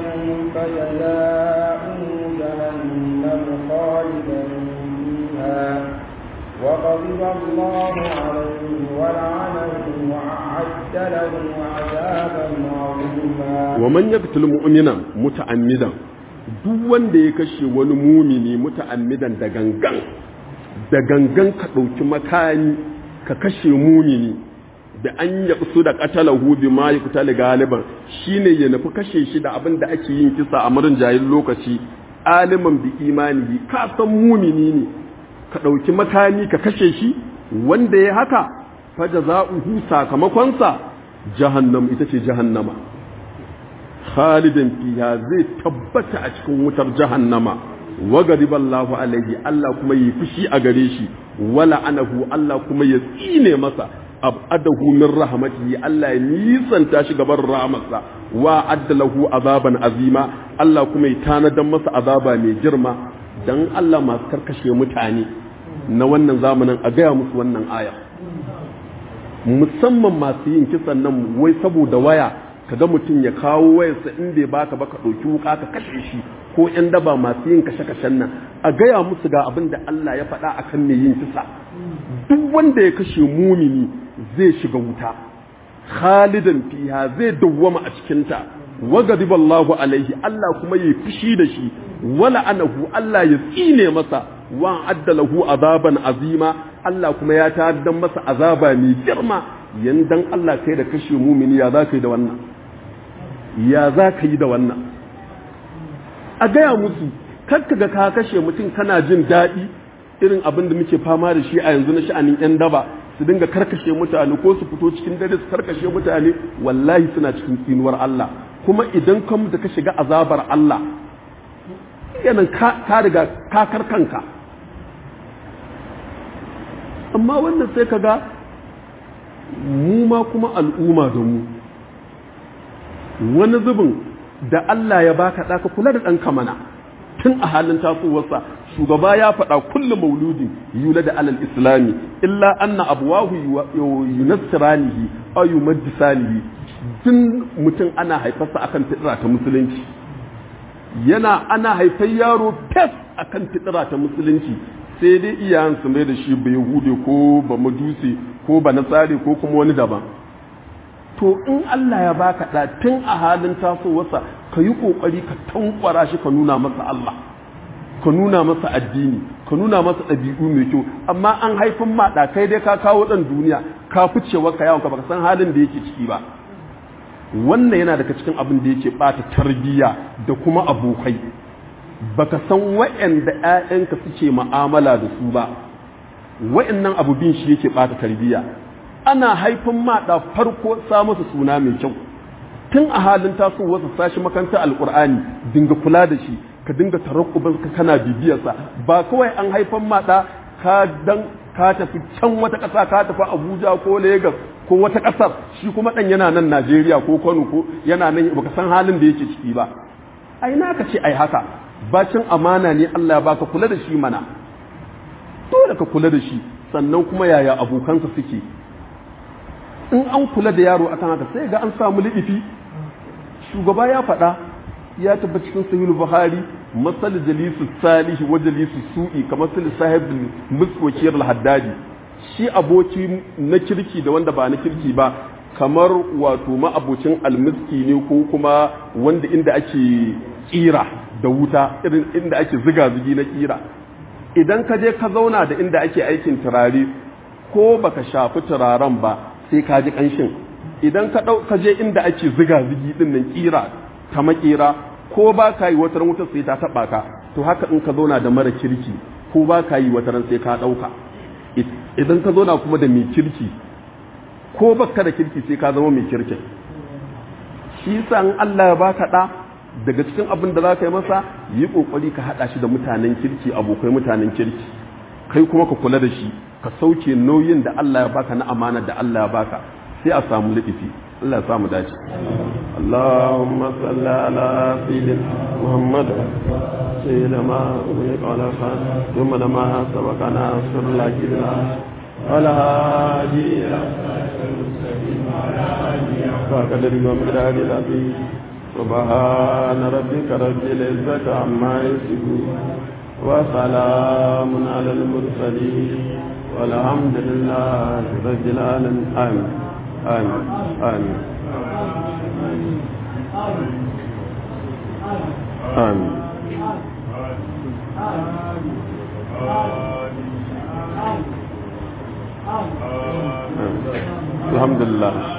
B: فجزاؤه جهنم خالدا فيها وغضب الله عليه ولعنه وأعد له عذابا عظيما
A: ومن يقتل مؤمنا متعمدا duk wanda ya kashe wani mumini muta'ammidan da gangan da gangan ka ɗauki makani ka kashe mumini da an ya su da qatalahu bi ma yuqtal galiban shine ya nufi kashe shi da abin da ake yin kisa a marin jayin lokaci aliman bi imanihi ka san mumini ne ka ɗauki makani ka kashe shi wanda ya haka fa jaza'uhu sakamakonsa jahannam ita ce jahannama khalidan fiha zai tabbata a cikin wutar jahannama wa gadiballahu alaihi Allah kuma yi fushi a gare shi wala anahu Allah kuma ya tsine masa abadahu min rahmatihi Allah ya nisanta shi gaban rahmatsa wa addalahu azaban azima Allah kuma ya tanadan masa azaba mai girma dan Allah masu karkashe mutane na wannan zamanin a gaya musu wannan aya musamman masu yin kisan nan wai saboda waya kaga mutum ya kawo wayarsa in bai baka ba ka ɗauki wuka ka kashe shi ko ƴan daba masu yin kashe-kashen nan a gaya musu ga abin da Allah ya faɗa akan mai yin kisa duk wanda ya kashe mumini zai shiga wuta khalidan fiha zai dawwama a cikinta wa gadiballahu alaihi Allah kuma ya fushi da shi wala anahu Allah ya tsine masa wa addalahu azaban azima Allah kuma ya ta'addan masa azaba mai girma yandan Allah kai da kashe mumini ya za ka yi da wannan ya za ka yi da wannan a gaya musu kakka ga ka kashe mutum kana jin daɗi irin abin da muke fama da shi a yanzu na sha'anin 'yan daba su dinga karkashe mutane ko su fito cikin dare su karkashe mutane wallahi suna cikin tsinuwar Allah kuma idan ka mutu ka shiga azabar Allah yanan ka riga ka karkanka amma wannan sai ka ga mu ma kuma al'umma da mu wani zubin da Allah ya baka ɗaka kula da ɗanka mana tun a halin tasowarsa shugaba ya faɗa kullum mauludi yula da alal islami illa anna abuwahu yunassiranihi aw yumajjisanihi tun mutum ana haifarsa akan fitira ta musulunci yana ana haifar yaro fes akan fitira ta musulunci sai dai iyayen su mai da shi bai hude ko ba majusi ko ba nasari ko kuma wani daban to in Allah ya baka da tun a halin tasowarsa ka yi kokari ka tankwara shi ka nuna masa Allah ka nuna masa addini ka nuna masa ɗabi'u mai kyau amma an haifin ma da kai dai ka kawo ɗan duniya ka ficewa ka yawon ka baka san halin da yake ciki ba wannan yana daga cikin abin da yake bata tarbiyya da kuma abokai baka san wa'anda ƴaƴanka suke mu'amala da su ba wa'annan abu bin shi yake bata tarbiyya ana haifin ma da farko sa masa suna mai kyau tun a halin tasowarsa sashi makaranta alkur'ani dinga kula da shi ka dinga tarakkubin ka kana bibiyarsa ba kawai an haifan ma da ka dan ka tafi can wata ƙasa ka tafi Abuja ko Lagos ko wata ƙasar shi kuma dan yana nan Najeriya ko Kano ko yana nan baka san halin da yake ciki ba ai na ka ce ai haka bacin amana ne Allah ya baka kula da shi mana dole ka kula da shi sannan kuma yaya abokansa suke in an kula da yaro akan haka sai ga an samu liɗifi shugaba ya faɗa ya taɓa cikin sahihul buhari masal jalisu salihi wa jalisu su'i kamar sul sahib muswakir al-haddadi shi aboki na kirki da wanda ba na kirki ba kamar wato ma'abocin almiski ne ko kuma wanda inda ake kira da wuta irin inda ake ziga zigi na kira idan ka je ka zauna da inda ake aikin turare ko baka shafi turaren ba sai ka ji kanshin idan ka dau ka je inda ake ziga zigi din nan kira ta makera ko ba ka yi wata wutar sai ta taba ka to haka in ka zauna da mara kirki ko ba ka yi wata sai ka dauka idan ka zauna kuma da mai kirki ko baka da kirki sai ka zama mai kirki shi yasa in Allah ya baka da daga cikin abin da za ka yi masa yi kokari ka hada shi da mutanen kirki abokai mutanen kirki kai kuma ka kula da shi ka sauke nauyin da Allah ya baka na amana da Allah ya baka sai a samu liɗifi Allah ya samu dace اللهم صل على سيدنا محمد سيدنا ما أغلق على خان ثم لما سبقنا أصر الله ولا هادي إلى فقدر ومقدار العظيم سبحان ربك رب العزة عما يصفون وسلام على المرسلين والحمد لله رب العالمين آمين آمين آمين آمين الحمد لله